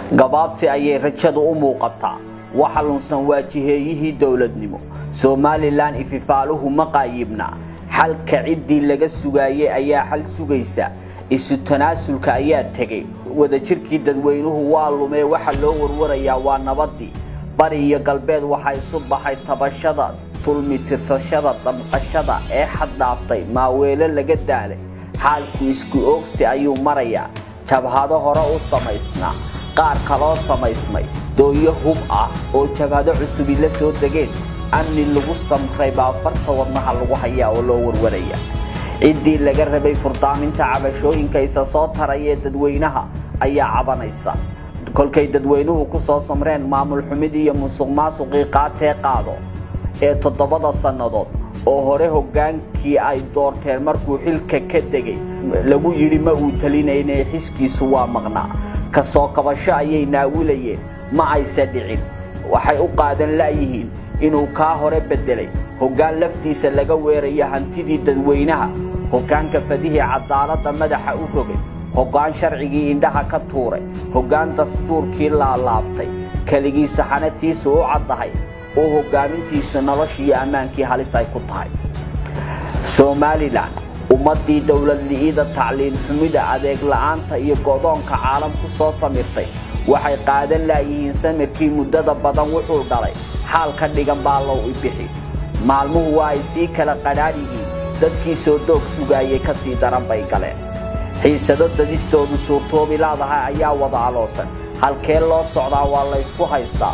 gabaabsi ayay rajadu u muuqataa waxa lunsan waa jiheeyihii dowladnimo somalilan ififaaluhu ma qaayibna xalka ciddii laga sugaayey ayaa xal sugaysa isu tanaasulka ayaa tegey wadajirkii dadweynuhu waa lumee waxa loo warwarayaa waa nabadii bari iyo galbeed waxaa isu baxay tabashada tulmi tirsashada damqashada ee xaddhaaftay maaweelo laga daalay xaalku isku oogsi ayuu marayaa jabhado hore u samaysnaa qaar kaloo samaysmay dooyo hub ah oo jabhado cusubi la soo degeen amni lagu samray baa farta wadnaha lagu hayaa oo loo warwaraya ciddii laga rabay furdaaminta cabashooyinka isa soo tarayee dadweynaha ayaa cabanaysa kolkay dadweynuhu ku soo samreen maamul xumid iyo musuq maasuqii qaatee qaado ee toddobada sannadood oo hore hoggaankii ay doorteen markuu xilka ka degay lagu yidhi ma uu talinayne xiskiisu waa maqnaa ka soo kabasho ayay naawilayeen ma ayse dhicin waxay u qaadan la'yihiin inuu kaa hore beddelay hoggaan laftiisa laga weerayo hantidii dadweynaha hoggaanka fadihii cadaaladda madaxa u rogay hoggaan sharcigii indhaha ka tuuray hoggaan dastuurkii laalaabtay keligii saxanatiisa u caddahay oo hoggaamintiisa noloshiiyo ammaankii halis ay ku tahay somalilan ummaddii dowladli'ida tacliin xumida adeeg la'aanta iyo go'doonka caalam ku soo samirtay waxay qaadan la'yihiin samirkii muddada badan wuxuu dhalay xaal ka dhigan baa low ibixi maalmuhu waa ay sii kala qadhaadh yihiin dadkii soo doog sugaayay ka sii daran bay galeen xiisado dadistoodu suurtoobi laadahay ayaa wada aloosan halkee loo socdaa waa laysku haystaa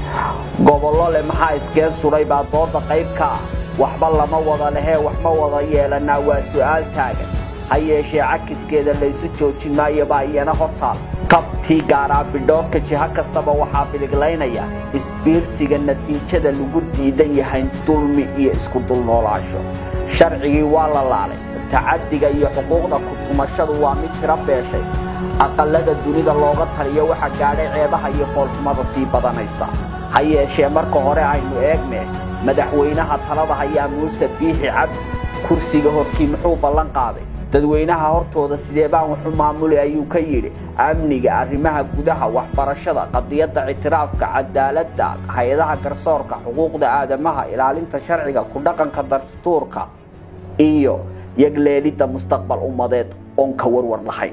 gobollo leh maxaa iskeen sudhay baa dooda qayb ka ah waxba lama wada lehee wax ma wada yeelannaa waa su'aal taagan ha yeeshee cakiskeeda laysu joojin maayo baa iyana hortaal kabtii gaaraa bidhoodka jiho kastaba waxaa biliglaynaya isbiirsiga natiijada lagu diidan yahay dulmi iyo isku dulnoolaasho sharcigii waa la laalay tacaddiga iyo xuquuqda kutumashadu waa mid tiro beeshay aqallada dunida looga taliyo waxa gaadhay ceebaha iyo foolxumada sii badanaysa ha yeeshee marka hore aynu eegne madaxweynaha talada hayaa muuse biixi cabdi kursiga hortii muxuu ballan qaaday dadweynaha hortooda sidee baan waxu maamuli ayuu ka yidhi amniga arrimaha gudaha waxbarashada qadiyadda ictiraafka cadaaladda hay-adaha garsoorka xuquuqda aadamaha ilaalinta sharciga ku dhaqanka dastuurka iyo yagleelidda mustaqbal ummadeed oon ka warwar lahayn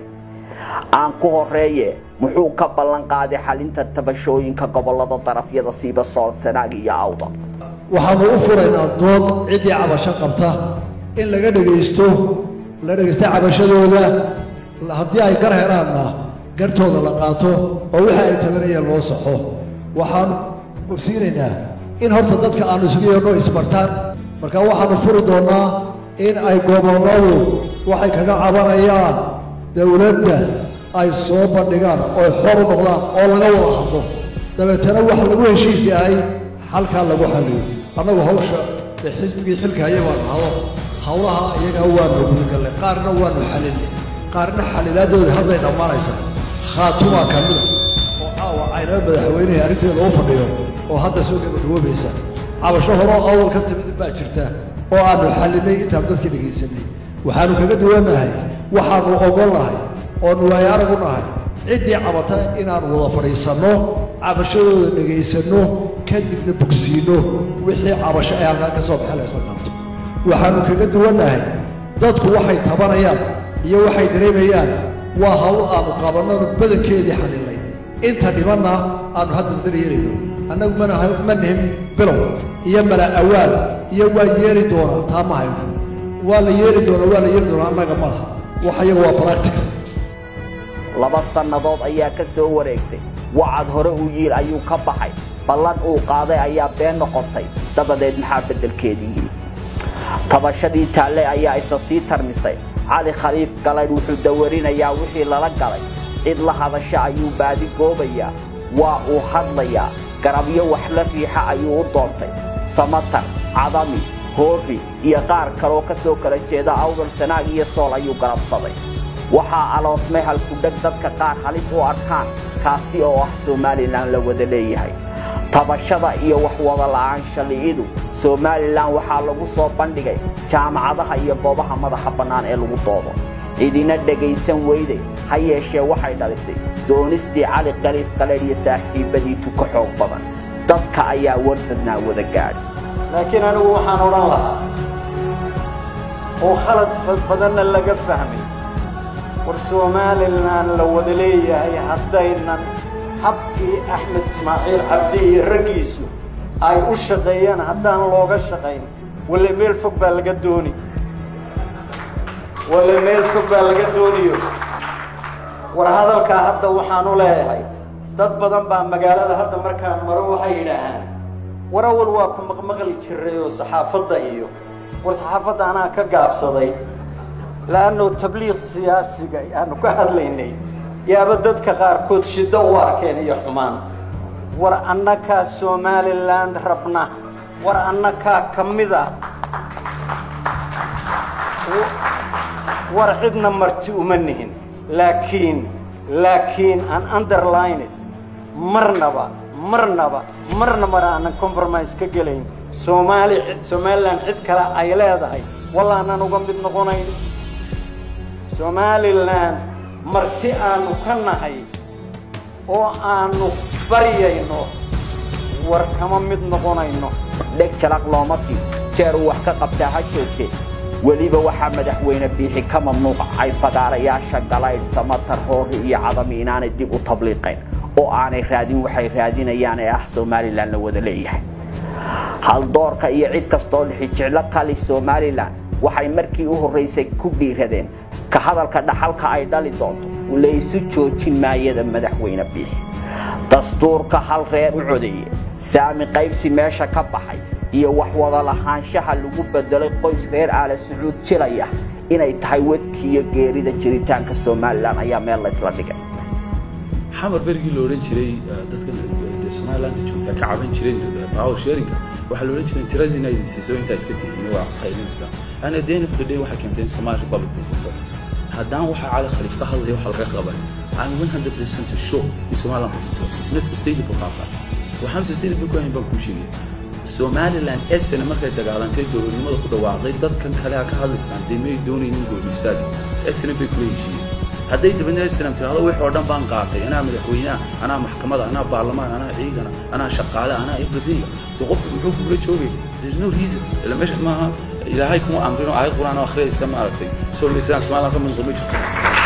aan ku horeeye muxuu ka ballan qaaday xalinta tabashooyinka gobolada darafyada siiba soonsanaag iyo awda waxaanu u furaynaa dood ciddii cabasho qabta in laga dhegaysto la dhegaysta cabashadooda haddii ay gar helaanna gartooda la qaato oo wixii ay tabanayeen loo saxo waxaanu ogsiinaynaa in horta dadka aanu isugu yeedho isbartaan marka waxaanu furi doonnaa in ay gobolladu waxay kaga cabanayaan dowladda ay soo bandhigaan ooy xor u noqdaan oo laga wada hadlo dabeetana waxa lagu heshiis yahay halkaa lagu xalliyo annagu hawsha dee xisbigii xilka haya baanu hado hawlaha iyagaa waanu gudagallay qaarna waanu xalilnay qaarna xalilaadooda hadday dhammaanaysa khaatumaa ka mida oo caawa caynaba madaxweynihii arrinteeda u fadhiyo oo hadda soo gabagaboobaysa cabasho horoo awal ka timid baa jirta oo aanu xallinay intaan dadka dhegaysanay waxaanu kaga duwannahay waxaanu ogol nahay oonu waayo aragu nahay ciddii cabata inaanu wada fadhiisanno cabashadooda dhegaysanno kadibna bogsiinno wixii cabasho ay halkaan ka soo baxeen laysla qaato waxaanu kaga duwannahay dadku waxay tabanayaan iyo waxay dareemayaan waa hawl aanu qabannoonu badankeedii xalilnay inta dhibanna aanu hadda daryeerayno annagu ma nihin bilow iyo mala awaal iyo waa yeeli doonaa taa ma hayno waa la yeeli doonaa waa la yeeli doonaa annaga maaha wax iyaga waa practical laba sannadood ayaa ka soo wareegtay wacad hore uu yiil ayuu ka baxay ballan uu qaaday ayaa been noqotay dabadeed maxaa beddelkeedii yidhi tabashadii taalle ayaa isa sii tarmisay cali khaliif galaydh wuxuu dawarinayaa wixii lala galay cid la hadasha ayuu baadi goobayaa waa uu hadlayaa garabyo wax la riixa ayuu u doontay samatar cadami hoorri iyo qaar kaloo ka soo kala jeeda awdal sanaag iyo sool ayuu garabsaday waxaa aloosmay halkudheg dadka qaar halis u arkaan kaasi oo ah somalilan la wada leeyahay tabashada iyo waxwada la'aansha li'idu somalilan waxaa lagu soo bandhigay jaamacadaha iyo goobaha madaxa bannaan ee lagu doodo cidina dhegaysan weyday ha yeeshee waxay dhalisay doonistii cali khaliif qaleedh iyo saaxiibbadii tuka xoog badan dadka ayaa wardadnaa wada gaadhay laakiin anigu waxaan odhan lahaa oo khalad badanna laga fahmay war somalilan la wada leeyahay haddaynan habkii axmed ismaaciil cabdi iyo raggiisu ay u shaqeeyaan haddaan looga shaqayn walle meel fog baa laga dooni walle meel fog baa laga dooniyo war hadalkaa hadda waxaan u leeyahay dad badan baa magaalada hadda markaan maro waxay yidhaahaan war awal waa ku maqmaqli jiray oo saxaafadda iyo war saxaafadda anaa ka gaabsaday la'anno tabliiq siyaasiga aanu ka hadlaynay yaaba dadka qaarkood shiddo u arkeen iyo xumaan war annakaa somaliland rabna war annakaa ka mid ah war cidna marti uma nihin laakiin laakiin aan underlined marnaba marnaba marna mar aanan compromise ka gelayn soomaali somalilan cid kale ay leedahay walla aanan uga mid noqonayn somalilan marti aanu ka nahay oo aanu baryayno war kama mid noqonayno dheg jalaq looma sii jeer uu wax ka qabtaa ha joogtee weliba waxaa madaxweyne biixi ka mamnuucay fagaarayaasha galaydh samatar hoori iyo cadami inaanay dib u tabliiqayn oo aanay raadin waxay raadinayaan ee ah somalilan la wada leeyahay haldoorka iyo cid kastoo lixijeclo kali somalilan waxay markii u horraysay ku dhiiradeen ka hadalka dhaxalka ay dhali doonto laysu joojin maayada madaxweyne biixi dastuurka hal reer u codeeye saami qaybsi meesha ka baxay iyo wax wada lahaanshaha lagu bedelay qoys reer aala sacuud jilaya inay tahay wadkiiyo geerida jiritaanka somalilan ayaa meel laysla dhigay xamar berigii la odhan jiray dadka somalilanta joogtaa ka caban jireen power sharinga waxaa la odhan jiray tiradiina idin siiso intaa iska tihiin waa qaylinaysaa ana at the end of the day waxay keentay in somali republic bay jirto haddaan waxaa cali khaliif ka hadlaya waxa laga qaban I'm 100% sure in Somaliland because it's not sustainable qaabkaas waxaan sustainable ku ahayn baan kuu sheegay somaliland esena markay dagaalantay dowladnimada ku dhawaaqday dadkan kale ha ka hadlaysaan dee may doonaynin gooni istaagi esena bay kula heshiiyeen hadday dabadna esnam tirahdo wix oo dhan baan qaatay anaa madaxweynaha anaa maxkamada anaa baarlamaan anaa ciidana anaa shaqaale anaa everything dee qofku muxuu kugula joogay there's no reason ila meesha maaha ilaahay kuma amrin oo aayad quraan oo akhriyaysa maaragtay soo lisaan somaliland ka mid ma jirto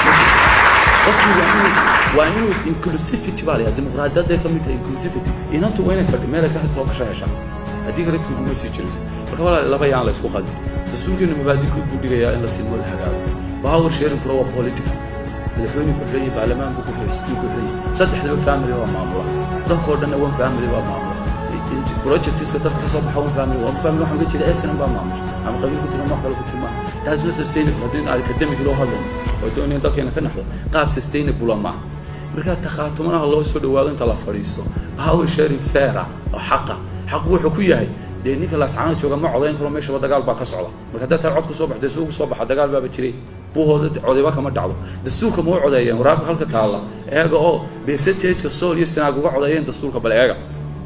qofku waa inuu waa inuu inclusivity baa layaa dimuqraadiyadday ka mid tahay inclusivity inantu waa inay fadhi meelay ka hastoo kasha heshaan haddii kale kuguma sii jirayso marka walaal laba yaan la isku qadin dastuurkeenu mabaadi guud buu dhigayaa in la sinmo la hagaago power sharing kura waa political madaxweyne ku xidhan yahay baarlamaan buu ku xidhan yahay ku xidhan yahay saddexdaba family waa maamula dalkoo dhanna one family waa maamula projectiska dalka kasoo baxa one family one family waxaan uga jeeda snm baa maamusha ama qabiil ku tilmaamo wax kale ku tilmaamo taas not sustainable haddii academic loo hadlayo oo doonaya dalkeena ka naxdo qaab sustainable ma marka takhaatumaha loo soo dhawaado inta la fadhiisto power sharing faira oo xaqa xaq wuxuu ku yahay dee ninka laascaana jooga ma codayn karo meeshaba dagaal baa ka socda marka haddaa taa cod ku soo baxday suugu soo baxa dagaal baaba jiray buuhooda codayba kama dhacdo dastuurka ma u codeeyeen waraabka halka taalla eega oo percentageka sool iyo sanaag uga codeeyeen dastuurka bal eega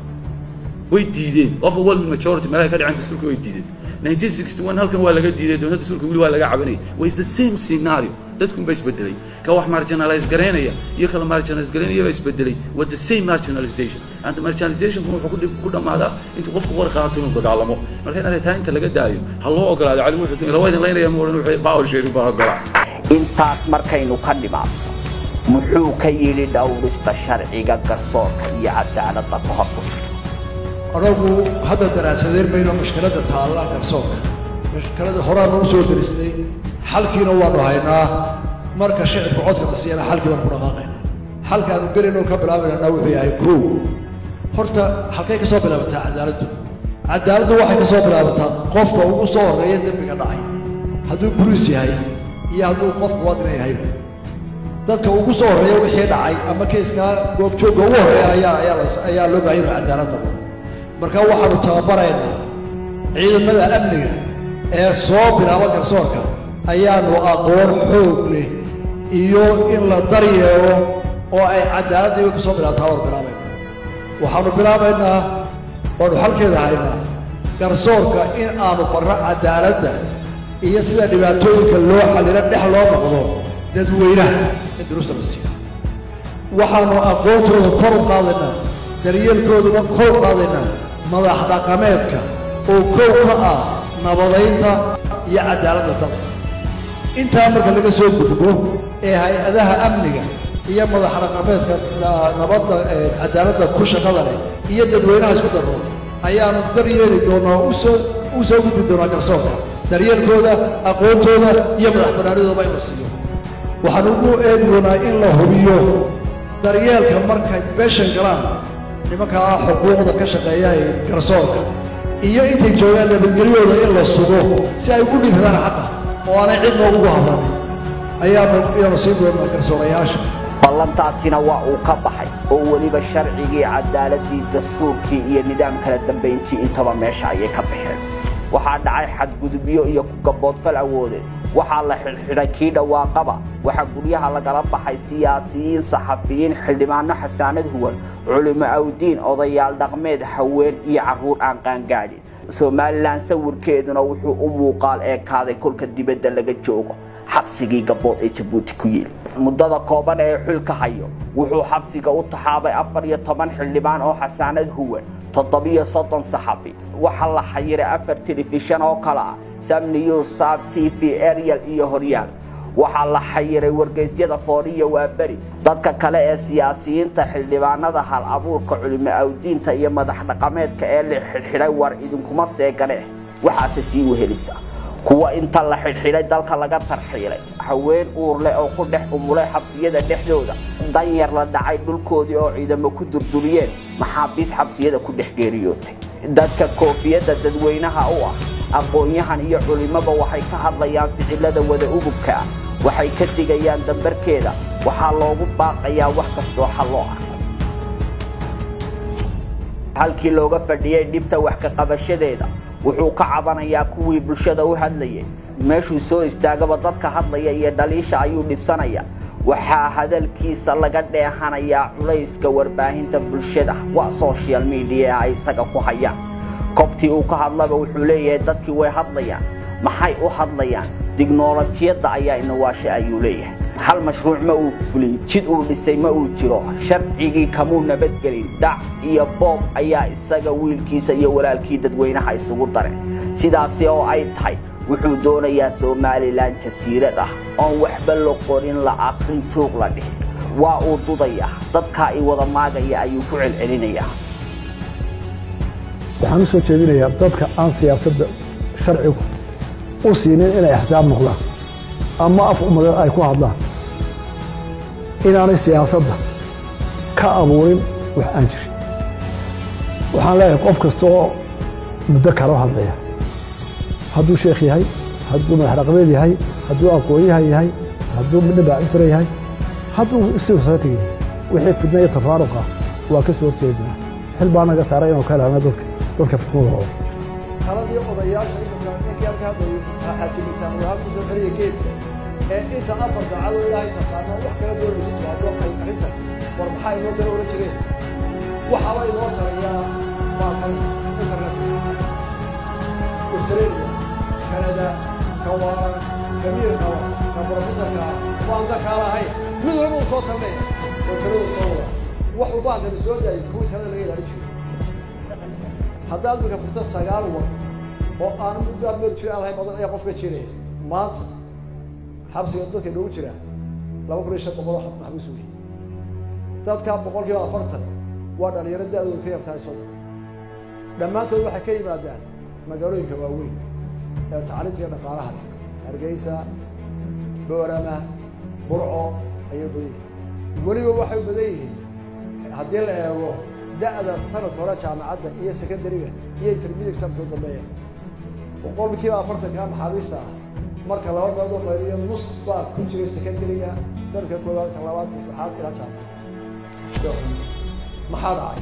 way diideen overwhelming majority meelaha ka dhaceen dastuurka way diideen 1961 halkan waa laga diiday dowladda dastuurka weli waa laga cabanayay waa is the same scenario dadkun baa isbedelay ka wax marginalize garaynaya iyo kala marginalize garaynaya baa isbedelay waa the same marginalization and marginalization wuxuu ku dhammaadaa intuu qofku qori qaato inuu dagaalamo marka in arrintaa inta laga daayo ha loo ogolaado cali wuxuu ila waa idin laynaya ma odhan wuxuu power sharing baa ogolaa intaas markaynu ka dhimaadno muxuu ka yidhi dhowrista sharciga garsoorka iyo cadaaladda ka hor anagu hadda daraasadeen mayno mushkiladda taalla garsoorka mushkilada horaanu u soo daristay xalkiina waanu haynaa marka shicibka codka la siiyana xalkii baanu ku dhaqaaqayna xalkaanu gelinoo ka bilaabaynana wuxuu yahay kow horta halkay ka soo bilaabataa cadaaladdu cadaaladdu waxay ka soo bilaabataa qofka ugu soo horreeya dembiga dhacay hadduu buriis yahay iyo hadduu qof muwaadina yahayba dadka ugu soo horreeya wixii dhacay ama keyskaa goobjoogga ugu horreeya ayaa ayaa ayaa loo baahan yahay cadaaladda marka waxaanu tababaraynaa ciidamada amniga ee soo bilaaba garsoorka ayaanu aqoon xoog leh iyo in la daryeelo oo ay cadaaladda iyago ka soo bilaabataa waanu bilaabayna waxaanu bilaabaynaa waanu xalkeeda haynaa garsoorka in aanu barro cadaaladda iyo sida dhibaatooyinka loo xallilo dhex loo noqdo dadweynaha in duruusta la siiyo waxaanu aqoontooda kor u qaadaynaa daryeelkooduna kor u qaadaynaa madax dhaqameedka oo kow ka ah nabadaynta iyo cadaaladda dalka intaa marka laga soo gudbo ee hay-adaha amniga iyo madax dhaqameedka nabadda cadaaladda ku shaqada leh iyo dadweynaha isku darro ayaanu daryeeli doonaa usoo u soo gudbi doonaa garsoorka daryeelkooda aqoontooda iyo madax banaanidooda in la siiyo waxaan ugu eegi doonaa in la hubiyo daryeelka markay beeshan galaan nimankaa xuquuqda ka shaqeeya ee garsoorka iyo intay joogaan nabadgelyooda in la sugo si ay ugu dhigsadaan xaqa oo aanay cid noogugu hadlanin ayaanu ayaanu siin doonaa garsoorayaasha ballantaasina waa uu ka baxay oo weliba sharcigii cadaaladii dastuurkii iyo nidaam kala dambayntii intaba meesha ayay ka baxeen waxaa dhacay xadgudubyo iyo kugaboodfal awoodeed waxaa la xidhxidhay kii dhawaaqaba waxaa guryaha lagala baxay siyaasiyiin saxafiyiin xildhibaano xasaanad huwan culimo awdiin odayaal dhaqmeed haween iyo carruur aan qaangaadhin somalilan sawirkeeduna wuxuu u muuqaal eekaaday kolka dibadda laga joogo xabsigii gabood ee jabuuti ku yiili muddada kooban ee xulka hayo wuxuu xabsiga u taxaabay afar iyo toban xildhibaan oo xasaanad huwan toddobiyo soddon saxafi waxaa la xayiray afar telefishan oo kale ah sam news sab t v ariel iyo horyaal waxaa la xayiray wargeysyada fooriya waa beri dadka kale ee siyaasiyiinta xildhibaanada hal abuurka culimo awdiinta iyo madax dhaqameedka ee la xidhxidhay war idinkuma seegane waxaase sii wehelisa kuwa inta la xidhxidhay dalka laga tarxiilay haween uurleh oo ku dhex umulay xabsiyada dhexdooda danyar la dhacay dhulkoodii oo ciidamo ku durduriyeen maxaabiis xabsiyada ku dhex geeriyootay dadka koofiyadda dadweynaha u ah aqoon-yahan iyo culimaba waxay ka hadlayaan ficilada wada ugubka ah waxay ka digayaan dambarkeeda waxaa loogu baaqayaa wax kastoo xalloo ah halkii looga fadhiyey dhibta wax ka qabashadeeda wuxuu ka cabanayaa kuwii bulshada u hadlayay meeshuu soo istaagaba dadka hadlaya iyo dhaliisha ayuu dhibsanaya waxaa hadalkiisa laga dheehanayaa culayska warbaahinta bulshada waa social media ay isaga ku hayaan kobtii uu ka hadlaba wuxuu leeyahay dadkii way hadlayaan maxay u hadlayaan dignoolajiyadda ayaa inawaashe ayuu leeyahay hal mashruuc ma uu fulin jid uu dhisay ma uu jiro sharcigii kamuu nabadgelin dhac iyo boob ayaa isaga wiilkiisa iyo walaalkii dadweynaha isugu dareen sidaasi oo ay tahay wuxuu doonayaa somalilan jasiirad ah oon waxba la qorin la aqrin joog la dhihin waa uu dudaya dadkaa i wada maagaya ayuu ku celcelinayaa waxaan u soo jeedinayaa dadka aan siyaasadda sharcigu u siinin inay axsaab noqdaan ama af umadeed ay ku hadlaan inaanay siyaasadda ka abuurin wax aan jirin waxaan leeyahay qof kasta oo muddo kaloo hadlaya hadduu sheekh yahay hadduu madax dhaqameed yahay hadduu aqoon-yahan yahay hadduu midna baacifira yahay hadduu siwsatiga yahay wixii fidna iyo tafaaruq ah waa ka soo horjeednaa xil baa naga saaray inuu ka helana dadka dadka fitmadooda taladii odayaasha imika ninkii halka hadlayay xaajimisaan waa halku soo celiya geedka ee inta afar daacado ilaahay taqaano wax kala doonaysa jawaabo ay arrinta war maxaa inoo dala oran jireen waxaaba inoo tarayaa maalkan internetka australia canada kawaaran kamiirka ka professorka waan da kaala ahayn mid walba uu soo tarnaya oo taladu soo wada wax u baahdan soo daayay kuwii talada laga ilaalin jiray haddaad marka furto sagaal war oo aan muddaa meel jira aan lahayn badan ayaa qofka jiraya maanta xabsiga dadka noogu jira laba kun iyo shan boqol oo maxbuus wey dadka boqolkiiba afartan waa dhalinyaro da-dooda ka yartahay soddon dhammaantood waxay ka yimaadaan magaalooyinka waaweyn ee tacliinta iyo dhaqaalaha leh hargeysa boorama burco ayay badan yihiin weliba waxay u badan yihiin haddii la eego da-da sanadka hore jaamacadda iyo secondariga iyo intermediate sanadka dambeeya boqolkiiba afartanka maxaabiista ah marka laba meelood oo qaybiyo nus baa ku jiray secondariga sanadka koowaad ka labaad ka saddexaad ilaa jaamacadda maxaa dhacay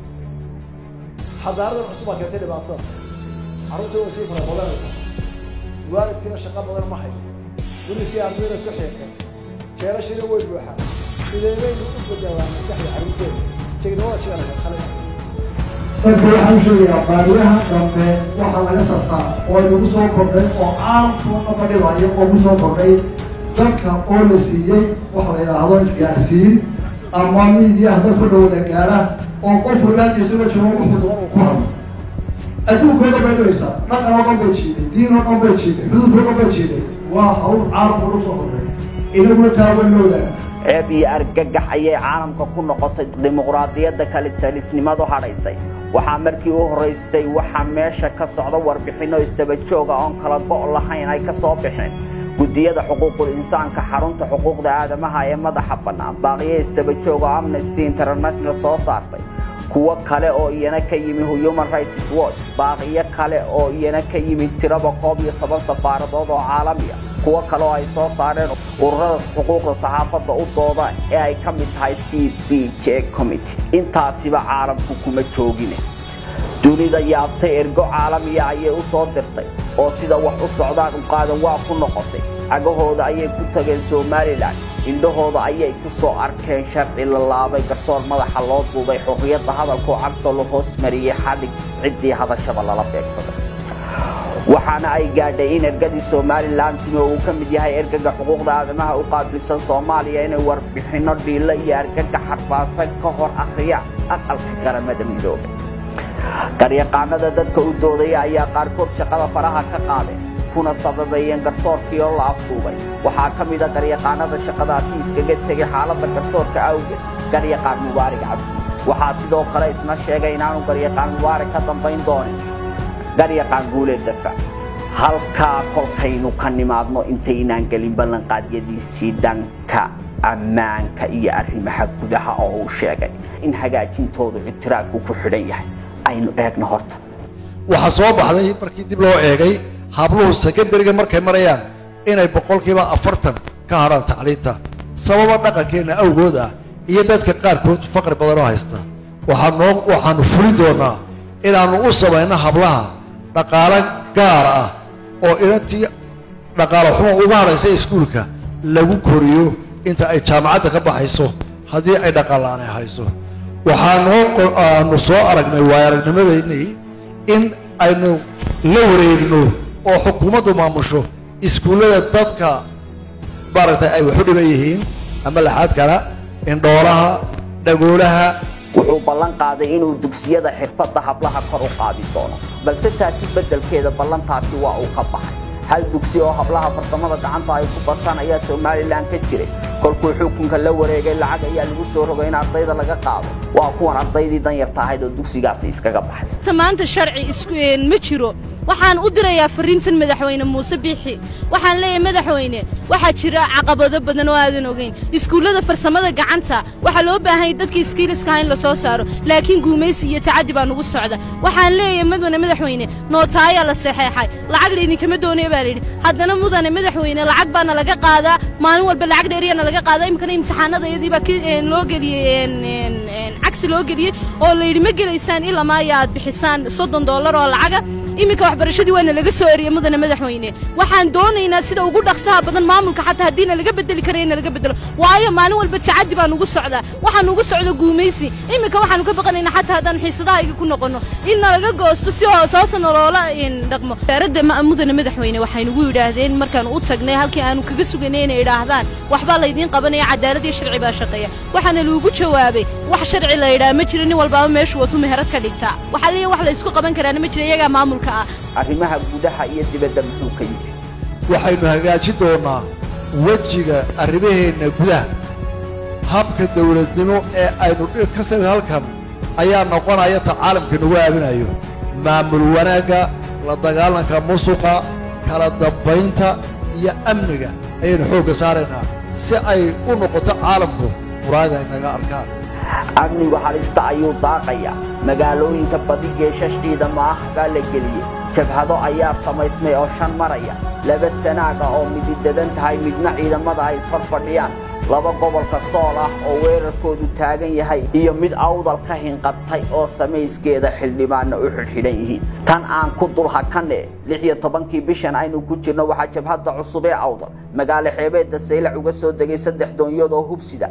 xadaaradan cusub baa keentay dhibaatada carruurtii way sii fara badanaysa waalidkiina shaqo badan ma hayo duniskii ardayda isku xiiqeen jeelashiina way buuxaan sidee baynu u bedelaa maskaxda carruurteeda technology-gana qalin dadka waxaan sheegayaa baariyaha dambe waxaa laga sasaa oo inagu soo kordhay oo caalamkuna fadhibayo oo ku soo kordhay dadka oo la siiyey waxa la yidhaahdo isgaarsiin ama miidiyaha dadku dhawada gaara oo qof walaalka isagoo joogo wuxuu doon uu ku hadlo adduunkooda bay dhibaysaa dhaqan oo dhan bay jiiday diin oo dhan bay jiiday xuduud oo dhan bay jiiday waa hawl caalamka lagu soo kordhay inaguna taawan loodaa ceeb iyo argagax ayay caalamka ku noqotay dimuqraadiyadda kale talisnimadu hadhaysay waxaa markii u horraysay waxaa meesha ka socda warbixinno isdaba jooga oon kala go' lahayn ay ka soo baxeen guddiyada xuquuqul insaanka xarunta xuquuqda aadamaha ee madaxa bannaan baaqiyo isdaba jooga oo amnesty international soo saartay kuwo kale oo iyana ka yimi human rights watch baaqiyo kale oo iyana ka yimi tiraba koob iyo toban safaaradood oo caalamiya kuwo kale oo ay soo saareen ururada xuquuqda saxaafadda u dooda ee ay ka mid tahay c b j committee intaasiba caalamku kuma joogine dunida yaabtay ergo caalamiya ayay u soo dirtay oo sida wax u socdaan u qaadan waa ku noqotay cagahooda ayay ku tageen somalilan indhahooda ayay ku soo arkeen sharci la laabay garsoor madaxa loo duubay xurriyadda hadalkoo cagta la hoos mariyey xadhig ciddii hadashaba lala beegsaday waxaana ay gaadhay in ergadii somalilan timi oo uu ka mid yahay ergaga xuquuqda aadamaha u qaabilsan soomaaliya inay warbixinno dhiilo iyo ergaga xarbaasan ka hor akhriyaan aqalka qaramada midoobay garyaqaanada dadka u doodaya ayaa qaarkood shaqada faraha ka qaadeen kuna sababeeyeen garsoorkii oo la afduubay waxaa ka mida garyaqaanada shaqadaasi iskaga tegay xaaladda garsoorka awgeed garyaqaan mubaarig cabdi waxaa sidoo kale isna sheegay inaanu garyaqaan mubaarig ka dambayn doonin garyaqaan guuleed dafac halkaa kolkaynu ka nimaadno intaynaan gelin ballanqaadyadiisii dhanka ammaanka iyo arrimaha gudaha oo uu sheegay in hagaajintoodu ictiraafku ku xidhan yahay aynu eegno horta waxaa soo baxday markii dib loo eegay habluhu secondariga markay marayaan inay boqolkiiba afartan ka hadhaan tacliinta sababa dhaqankeenna awgood ah iyo dadka qaarkood faqri badan oo haysta waxaa noo waxaanu fulin doonaa inaannu u samayno hablaha dhaqaalo gaar ah oo inantii dhaqaalo xumo uga hadhaysa iskuulka lagu koriyo inta ay jaamacadda ka baxayso haddii ay dhaqaalaanay hayso waxaanoo aanu soo aragnay waay aragnimadeennii in aynu la wareegno oo xukuumaddu maamusho iskuullada dadka maaragtay ay waxu dhiban yihiin ama laxaadkana indhoolaha dhagoolaha wuxuu ballan qaaday inuu dugsiyada xirfadda hablaha kor u qaadi doono balse taasi beddelkeeda ballantaasi waa uu ka baxay hal dugsi oo hablaha farsamada gacanta ay ku bartaan ayaa somalilan ka jiray kolkuu xukunka la wareegay lacag ayaa lagu soo rogay in ardayda laga qaado waa kuwan ardaydii danyarta ahayd oo dugsigaasi iskaga baxay maanta sharci isku ma jiro waxaan u dirayaa fariintan madaxweyne muuse biixi waxaan leeyahay madaxweyne waxaa jira caqabado badan oo aadan ogeyn iskuullada farsamada gacanta waxaa loo baahan yahay dadkii iskiiliskaha in la soo saaro laakiin guumaysi iyo tacaddi baa nugu socda waxaan leeyahay mudane madaxweyne nootaayaa la saxeexay lacag laydinkama doonaya baa layidhi haddana mudane madaxweyne lacag baana laga qaadaa maalin walba lacag dheeriyaana laga qaadaa iminkana imtixaanada iyadii baa loo geliyey cagsi loo geliyey oo layidhi ma gelaysaan ilaa maaya aad bixisaan soddon dollar oo lacaga iminka waxbarashadii waana laga soo eriyey mudane madaxweyne waxaan doonaynaa sida ugu dhaqsaha badan maamulka xataa haddiina laga bedeli kara in laga bedelo waayo maalin walba tacaddi baa nugu socdaa waxaa nugu socda guumaysi iminka waxaanu ka baqanaynaa xataa haddaan xiisadahayga ku noqonno in nalaga goosto si hoosa noloola dhaqmo wasaaradda mudane madaxweyne waxay nugu yidhaahdeen markaan u tagnay halkii aanu kaga suganay inay idhaahdaan waxbaa laydiin qabanaya cadaalad iyo sharci baa shaqeeya waxaana lagu jawaabay wax sharci la yidhaha ma jiro nin walbaaba meeshu watu meherad ka dhigtaa waxaa leeyahay wax la isku qaban karaana ma jira iyagaa maamulka ah arrimaha gudaha iyo dibadda muxuu ka yidhi waxaynu hagaajin doonnaa wejiga arrimaheenna gudaha habka dawladnimo ee aynu ka sida halkan ayaa noqonaya ta caalamka nagu aaminayo maamul wanaagga la dagaalanka musuqa kala dambaynta iyo amniga ayaynu xoogga saaraynaa si ay u noqoto caalamku muraayada ay naga arkaan amnigu halista ayuu daaqayaa magaalooyinka badi geeshash ciidamo ah baa la geliyey jabhado ayaa samaysmay oo shan maraya laba sanaaga oo mididadan tahay midna ciidamada ay ishor fadhiyaan laba gobolka sool ah oo weerarkoodu taagan yahay iyo mid awdal ka hinqatay oo samayskeeda xildhibaanna u xidhxidhan yihiin tan aan ku dul hakane lix iyo tobankii bishan aynu ku jirno waxaa jabhadda cusub ee awdal magaalo xeebeedda saylac uga soo degay saddex doonyood oo hubsida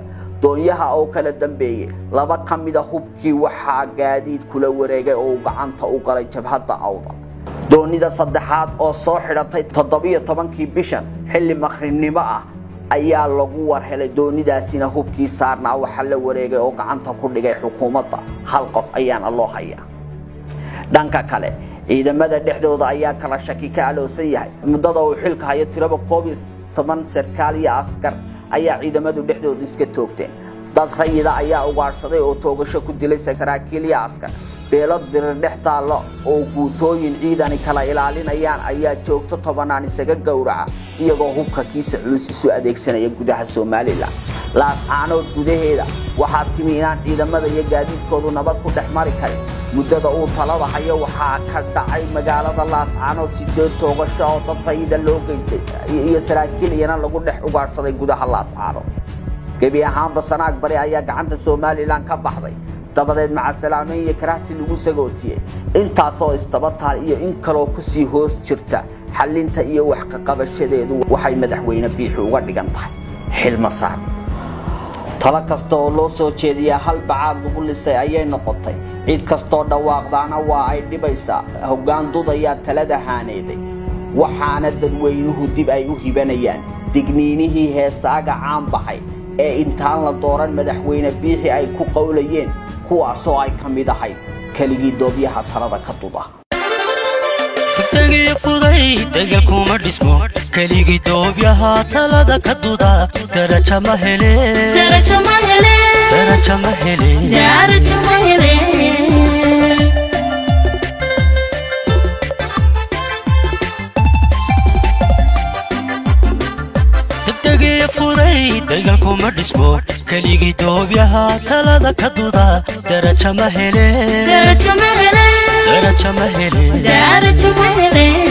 doonyaha oo kala dambeeyey laba ka mida hubkii waxaa gaadiid kula wareegay oo uu gacanta u galay jabhadda awdal doonida saddexaad oo soo xidhatay toddobiyo tobankii bishan xilli maqribnimo ah ayaa lagu war helay doonidaasina hubkii saarnaa waxaa la wareegay oo gacanta ku dhigay xukuumadda hal qof ayaana loo hayaa dhanka kale ciidamada dhexdooda ayaa kala shaki ka aloosan yahay muddada uu xilka hayo tiraba koob iyo toban sarkaal iyo askar ayaa ciidamadu dhexdooda iska toogteen dad rayida ayaa ugaadhsaday oo toogasho ku dilay saraakiil iyo askar beelo dirir dhex taallo oo guutooyin ciidani kala ilaalinayaan ayaa joogto tobanaan isaga gowraca iyagoo hubka kiisa culus isu adeegsanaya gudaha somalilan laascaanood gudaheeda waxaa timi inaan ciidamada iyo gaadiidkoodu nabad ku dhex mari karin muddada uu talada hayo waxaa ka dhacay magaalada laascaanood sideed toogasho oo dad rayida loo geystay iyo saraakiil iyana lagu dhex ugaadhsaday gudaha laascaanood gebi ahaanba sanaag bari ayaa gacanta somalilan ka baxday dabadeed macasalaameyn iyo karaxsi lagu sagootiyey intaasoo istabataal iyo in kaloo kusii hoos jirta xallinta iyo waxqaqabashadeedu waxay madaxweyne biixi uga dhigan tahay xilmasaar talo kasta oo loo soo jeediyaa hal bacaad lagu lisay ayay noqotay cid kastoo dhawaaqdaana waa ay dhibaysaa hoggaan dudayaa talada haaneeday waxaana dadweynuhu dib ay u hibanayaan digniinihii heesaaga caan baxay ee intaan la dooran madaxweyne biixi ay ku qowlayeen kuwaasoo ay ka mid ahayd keligii doobyaha talada ka duda degdegii fuday degel kuma dhismo keligii doobyaha talada ka duda daraja ma hele darajo ma hele daraja ma hele darajo ma hele degdegii fuday degel kuma dhismo keligii doobyaha talada ka duda daraja ma hele darajo ma hele daraja ma hele darajo ma hele